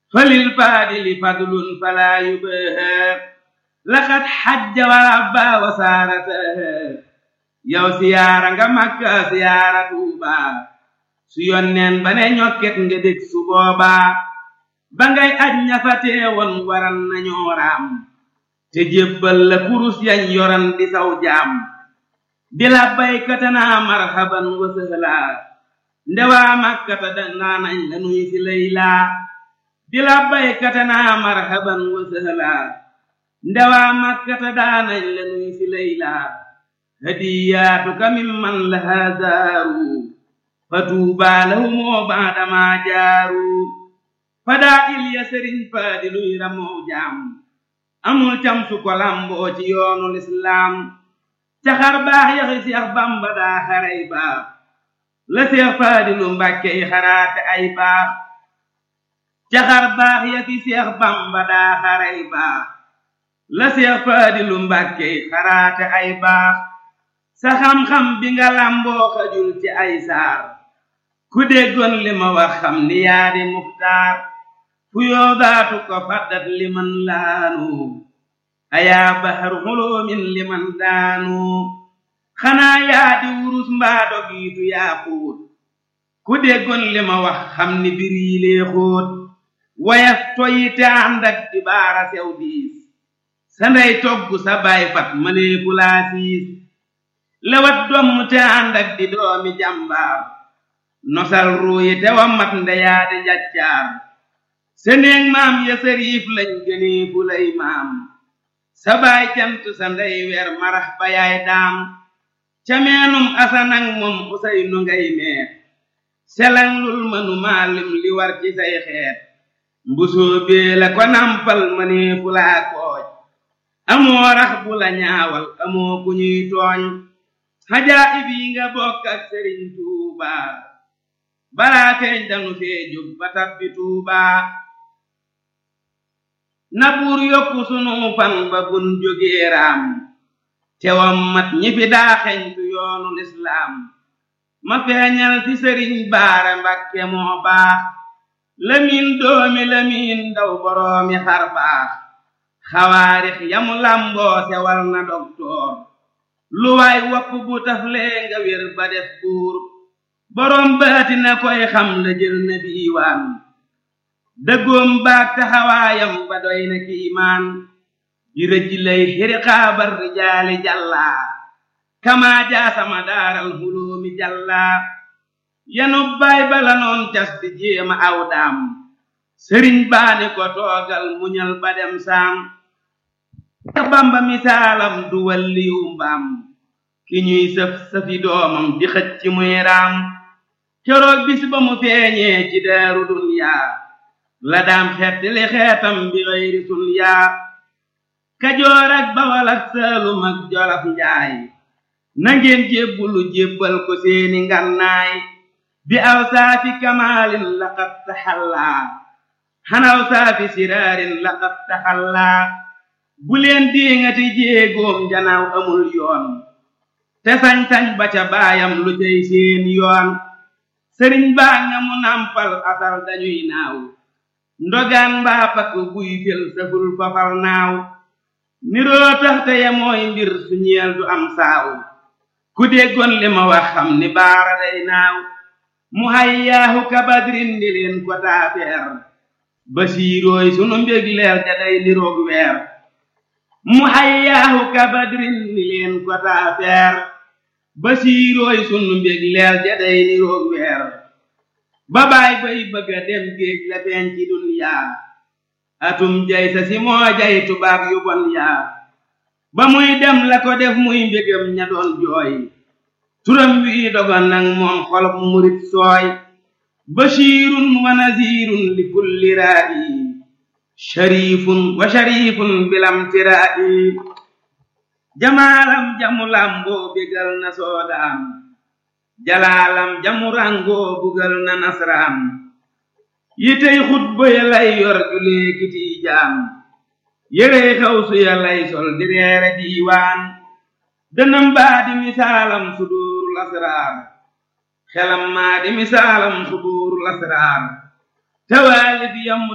falil faadili fadlun falaa yubaha laqad xajja wa rabba wa saarataha yow siyaara nga makka siyaara tuuba su yonneen ba ne ñokket nga dég su boobaa ba ngay aj ña fa teewoon waran nañoo raam te jébbal la kurus yañ yoran di saw jaam di la baykatanaa marhaban wa sëhlaa ndewaa makkata danaa nañ la nuy si laylaa di la baykatanaa marhaban wa sëhlaa ndewaa makkata daanañ la nuy si laylaa hadiyaatuka mimman lahaa zaaru fa tuubaa lahumoo baadamaa jaaru fadaa il ya sëriñ faadi luy ramoo jaam amul cam su ko lamboo ci yoonu lislaam caxar baax yaxi seex bamba daa xaray baax la seex faadilu mbàkke yi xaraate ay baax caxar baax yaxi seex bamba daa xaray baax la seex faadilu mbàkke yi xaraate ay baax sa xam-xam bi nga lamboo xajul ci ay saar ku déggoon li ma wax xam ni yaa di muxtaar fu yoodaatu ko faddat liman laanu ayaa bahar xuloomin liman daanu xanaa yaa di wurus mbaa dogiitu yaa xóot ku déggoon li ma wax xam ni bir yi lee xóot wayaf toyi te ànd ak di baara sew diis sa ndey togg sa baay fat mëneefu laa siis lewat domm te ànd ak di doomi jàmbaar nosal ruuyi te wa mat ndeyaa di njaccaar seneeg maam ya sariif lañ gënee fu lay maam sa baay cant sa ndey weer marax ba yaay daam ca meenum asanang moom usay nu ngay meer selang lul mënu maalim li war ci say xeet mbusoo bee la ko nampal mënee fu laa kooj amoo rax bu la ñaawal amoo ku ñuy tooñ xajaa ib yi nga bokk ak sëriñ tuubaa balaa feeñ danu fee jóg ba tabbi tuubaa na buur yokku sunu fan ba bun jógee raam tewam mat ñi fi daa xeñtu yoonu lislaam ma feeñal fi sëriñ baara mbakke moo baax lamiin doomi lamiin ndaw boroomi xar baax xawaarix yamu lamboo sewal na doktoor lu waay wopp bu taflee nga wér ba def buur boroom baati na koy xam la jël na diiwaan dëggoom baag taxawaayam ba doy na kiimaan di rëj lay xiriqaabar rijaali jàllaa kamaa jaasama daaral huloomi jàllaa yanub baay bala noon cas di jéema aw daam sëriñ baani ko toogal muñal ba dem saam bamba misaalam du walliyu mbaam ki ñuy sëf sëfi doomam di xëcc ci muy raam keroog bis ba mu feeñee ci daaru dunyaa la daam xetti li xeetam bi xëyri sun yaa kajoor ak bawal ak saalum ak jolof njaay nangeen jébbulu jébbal ko seeni ngannaay bi aw saafi kamaalin laqad taxallaa xanaw saafi siraarin laqad taxallaa bu leen diŋati jéegoom janaaw amul yoon te sañ-sañ ba ca baayam lu cay seen yoon sëriñ baa nga mu nampal asal dañuy naaw ndogaan mbaa pakk buy fel saful fafal naaw niroo tax te ya mooy mbir su ñeel du am saaw ku déggoon li ma wax xam ni baara day naaw mu hayyaahu kabadrin di leen ko taafeer basiirooy sunu mbég leer ja day niroog weer mu hayyaahu kabadrin di leen ko taafeer basiirooy sunu mbég leer ja day niroog weer ba baay bay bëgga dem géej la feeñ ci dunyaa atum jay sa si moo jay tubaab yu bon yaa ba muy dem la ko def muy mbégam ña doon jooy turam wii dogon nag moom xolob murit sooy bashirun wa nazirun li kulli raa'i sharifun wa sharifun bilam tiraa'i jamaalam jamu lamboo bégal na soodaan jalaalam jamu rangoo bugal na nasraan yitey xutba ya lay yor julee kiti jaam yérey xawsu ya lay sol di reere diiwaan dënam baa di misaalam suduurul asraar xelam maa di misaalam suduurul asraar tawaalif yam